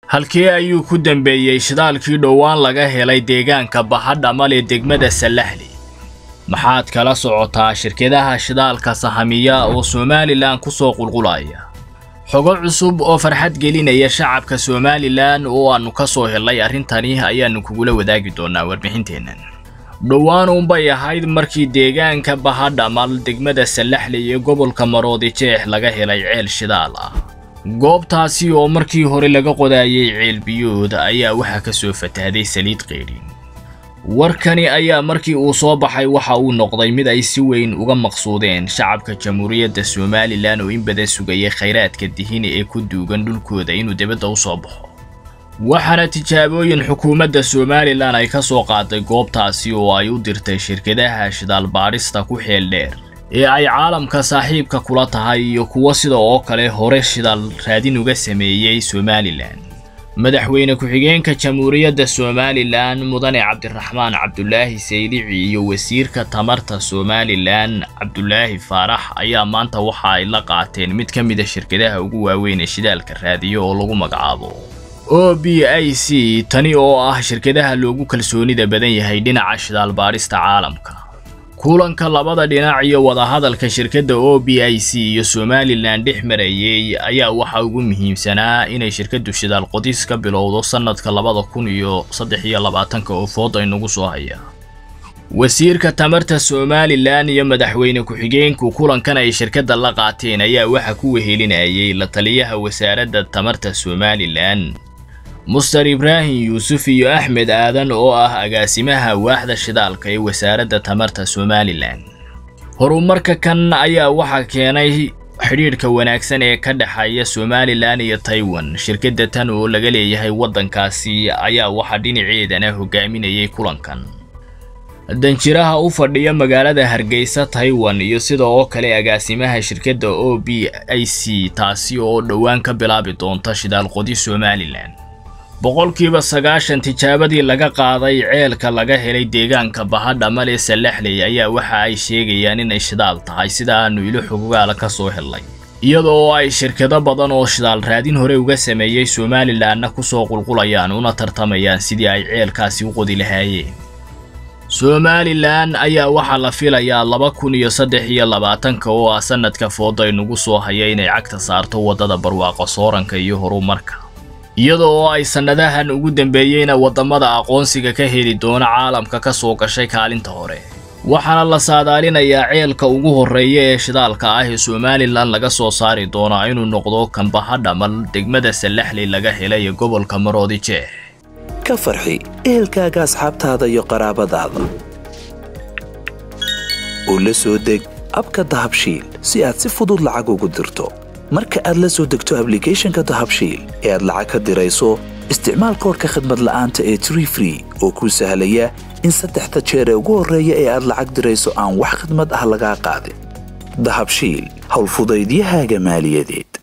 halkee ayuu ku dambeeyey shidaalkii dhowaan laga helay deegaanka bahadhamal ee degmada sallaxli maxaad kala socotaa shirkadaha shidaalka sahamiya oo somalilan ku soo qulqulaya xogo cusub oo farxad gelinaya shacabka somalilan oo aannu ka soo helnay arrintani ayaannu kugula wadaagi doonaa warbixinteennan dhowaan uunbay ahayd markii deegaanka bahadhamal degmada sallaxli iyo gobolka maroodi jeex laga helay ceel shidaal ah goobtaasi oo markii hore laga qodaayay ceel biyood ayaa waxaa ka soo fatahday saliid qeydhin warkani ayaa markii uu soo baxay waxa uu noqday mid ay si weyn uga maqsuudeen shacabka jamhuuriyadda somalilan oo in badan sugayay khayraadka dihini ee ku duugan dhulkooda inuu dibadda u soo baxo waxaana tijaabooyin xukuumadda somalilan ay ka soo qaaday goobtaasi oo ay u dirtay shirkadaha shidaal baadhista ku xeel dheer ee ay caalamka saaxiibka kula tahay iyo kuwo sida oo kale hore shidaal raadin uga sameeyey somalilan madaxweyne ku-xigeenka jamhuuriyadda somalilan mudane cabdiraxmaan cabdulaahi saydici iyo wasiirka tamarta somalilan cabdulaahi faarax ayaa maanta waxa ay la qaateen mid ka mida shirkadaha ugu waaweyn ee shidaalka raadiyo oo lagu magacaabo o b i c tani oo ah shirkadaha loogu kalsoonida badan yahay dhinaca shidaal baadhista caalamka kulanka labada dhinac iyo wadahadalka shirkadda o b i c iyo somalilan dhex marayey ayaa waxa ugu muhiimsanaa inay shirkaddu shidaal qodis ka bilowdo sannadka labada kun iyo saddex iyo labaatanka oo food ay nagu soo hayaa wasiirka tamarta somalilan iyo madaxweyne ku-xigeenku kulankan ay shirkadda la qaateen ayaa waxa ku wehelinayay la taliyaha wasaaradda tamarta somalilan muster ibraahim yuusuf iyo axmed aadan oo ah agaasimaha waaxda shidaalka ee wasaaradda tamarta somalilan horumarka kan ayaa waxaa keenay xidhiidhka wanaagsan ee ka dhexeeya somalilan iyo taiwan shirkadda tan oo laga leeyahay waddankaasi ayaa waxaa dhinaceedana hogaaminayay kulankan danjiraha u fadhiya magaalada hargeysa taiwan iyo sida oo kale agaasimaha shirkadda o b i c taasi oo dhowaan ka bilaabi doonta shidaal qodi somalilan boqolkiiba sagaashan tijaabadii laga qaaday ceelka laga helay deegaanka bahadhamal ee sallaxley ayaa waxa ay sheegayaan inay shidaal tahay sida aanu ilo xogogaala ka soo helnay iyada oo ay shirkado badan oo shidaal raadin hore uga sameeyey somalilanna ku soo qulqulayaan una tartamayaan sidii ay ceelkaasi u qodi lahaayeen somalilan ayaa waxaa la filayaa laba kun iyo saddex iyo labaatanka oo ah sannadka fooday nagu soo haya inay cagta saarto waddada barwaaqo sooranka iyo horumarka iyada oo ay sannadahan ugu dambeeyeyna waddamada aqoonsiga ka heli doona caalamka ka soo gashay kaalinta hore waxaana la saadaalinayaa ceelka ugu horreeya ee shidaalka ah ee somalilan laga soo saari doonaa inuu noqdo kambahadhamal degmada sallaxley laga helay ee gobolka maroodi jeex ka farxi ehelkaaga asxaabtaada iyo qaraabadaada oo la soo deg abka dahabshiil si aad si fudud lacag ugu dirto marka aad la soo degto ablicathonka dahabshiil ee aad lacag ka dirayso isticmaal koorka khadmad la'aanta ee tree free oo kuu sahlaya in saddexda jeer ee ugu horreeya ee aad lacag dirayso aan wax khadmad ah lagaa qaadin dahabshiil howlfudaydiyahaaga maaliyadeed